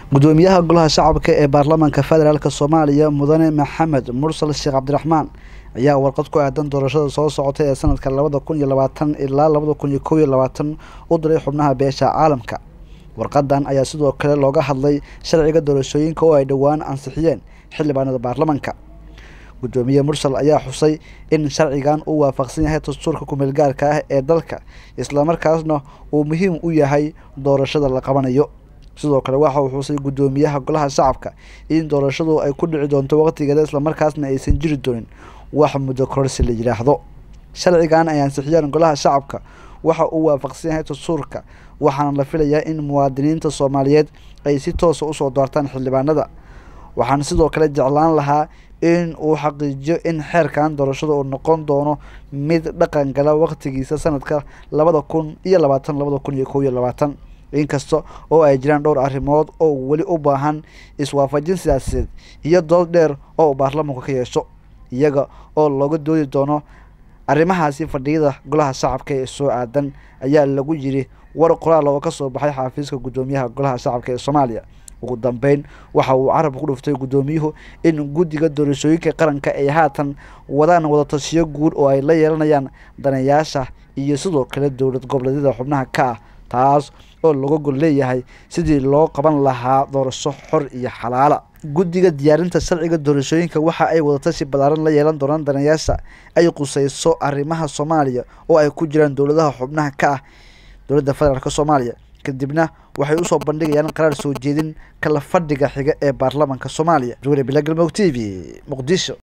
gudoomiyaha golaha shacabka ee baarlamaanka federaalk soomaaliya mudane maxamed mursal sheekh cabdiraxmaan ayaa warqad ku aadan doorashada soo socota ee sanadka labada kun iyo labaatan ilaa labada kun iyo kow iyo labaatan u diray xubnaha beesha caalamka warqadan ayaa sidoo kale looga hadlay sharciga doorashooyinka oo ay dhowaan ansixiyeen xildhibaanada baarlamanka gudoomiye mursal ayaa xusay in sharcigan uu waafaqsan yahay dastuurka kumeel gaarka ah ee dalka islamarkaasna uu muhiim u yahay doorashada la qabanayo sidoo kale waxa uu xusay gudoomiyaha golaha shacabka in doorashadu ay ku dhici doonto waqtigeeda islamarkaasna aysan jiri doonin wax muddo kororsi la yidhaahdo sharcigan ay ansixiyeen golaha shacabka waxa uu waafaqsan yahay dastuurka waxaana la filayaa in muwaadiniinta soomaaliyeed ay si toosa usoo doortaan xildhibaanada waxaan sidoo kale jeclaan lahaa in uu xaqiijiyo in xeerkan doorashada uu noqon doono mid dhaqan gala waqtigiisa sanadka labada kun iyo labaatan labada kun iyo kow iyo labaatan inkasta oo ay jiraan dhowr arrimood oo weli u baahan iswaafajin siyaasadeed iyo dood dheer oo uu baarlamanku ka yeesho iyaga oo looga doodi doono arrimahaasi fadhiyada golaha shacabka ee soo aadan ayaa lagu yiri war qoraal oo ka soo baxay xafiiska gudoomiyaha golaha shacabka ee soomaaliya ugu dambeyn waxa uu carabka ku dhuftay gudoomiyuhu in guddiga doorashooyinka qaranka ay haatan wadaan wadatashiyo guud oo ay la yeelanayaan danayaasha iyo sidoo kale dowlad goboleedyada xubnaha ka ah taas oo laga gol leeyahay sidii loo qaban lahaa doorasho xor iyo xalaala guddiga diyaarinta sharciga doorashooyinka waxa ay wadatashi ballaaran la yeelan doonaan danayaasha ay quseyso arrimaha soomaaliya oo ay ku jiraan dowladaha xubnaha ka ah dowladda federaalk soomaaliya kadibna waxay usoo bandhigayaan qaraar soo jeedin kala fadhiga xiga ee baarlamaanka soomaaliya jugre bila galmudug t v muqdisho